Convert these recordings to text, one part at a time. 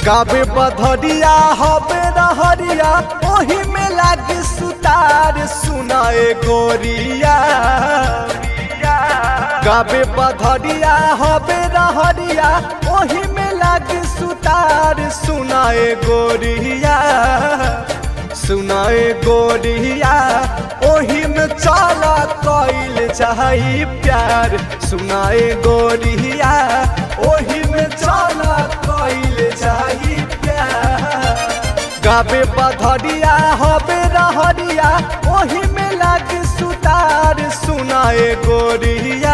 गावे बधरिया हवे रहरिया ओही में लागे सुतार सुनाए गोरिया गावे बधरिया हवे रहरिया ओही में लागे सुतार सुनाए गोरिया सुनाए गोरिया ओही में चला कइल चाही प्यार सुनाए गोरिया ओही में चला कइल चाही प्यार गावे बधरिया हवे रहरिया ओही में लागे सुतार सुनाए गोरिया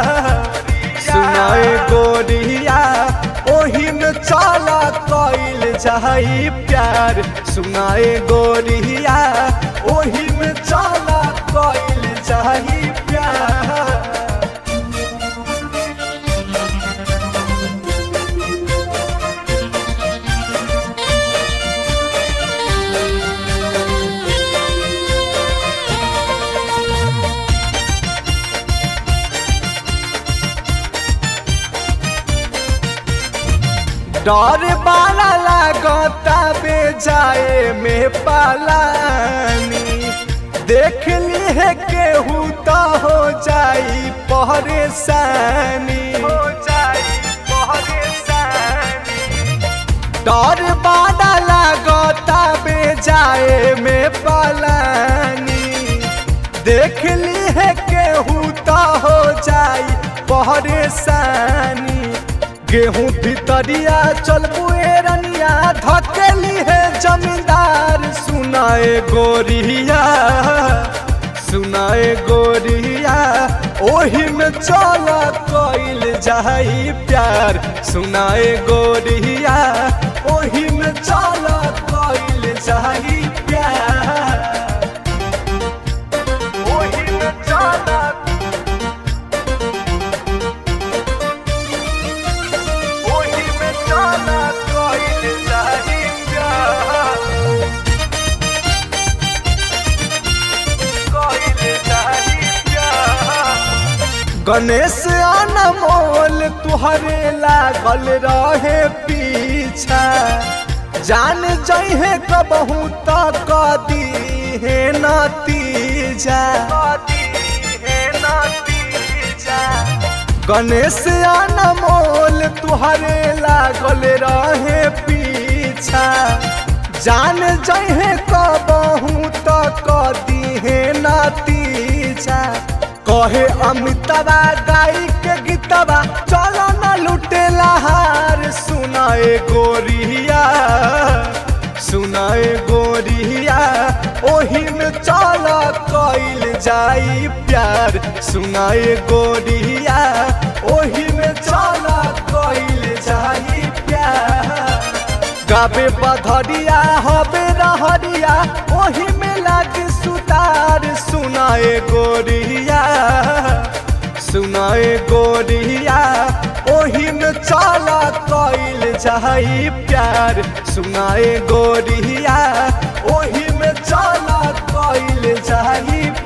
सुनाए गोरिया ओही में चला कइल चाही प्यार सुनाए गोरिया ओही में चला कइल चाही प्यार डर बाला लागता बे जाए में पालानी देख ली है केहू तो हो जाई परेशानी हो जाई परेशानी डर बाला लागता बे जाए में पालानी देख ली है केहू तो हो जाई परेशानी गेहूं भितरिया चलबू रनिया धकेली है जमींदार सुनाए गोरिया सुनाए गोरिया ओही में चल कइल जाई प्यार सुनाए गोरिया ओही में चल कइल जाई प्यार ओही में चल ओही में चला कइल जाही प्यार कइल जाही प्यार गणेश अनमोल तुहरे लागल रहे पीछा जान जइहे कबहू त कदी हे नतीजा कदी हे नतीजा गणेश अनमोल तुहरे लागल रहे पीछा जान जहे कबहू तो कदी है नतीजा कहे अमितवा गाई के गीतवा चलो न लुटे लहार सुनाए गोरिया सुनाए गोरिया ओही में चल कइल जाई प्यार सुनाए गोरिया ओही में चल कइल जाई प्यार गावे बधरिया हवे रहरिया ओही में लागे सुतार सुनाए गोरिया सुनाए गोरिया ओही में चला कइल जाई प्यार सुनाए गोरिया ओही में चला कइल जाई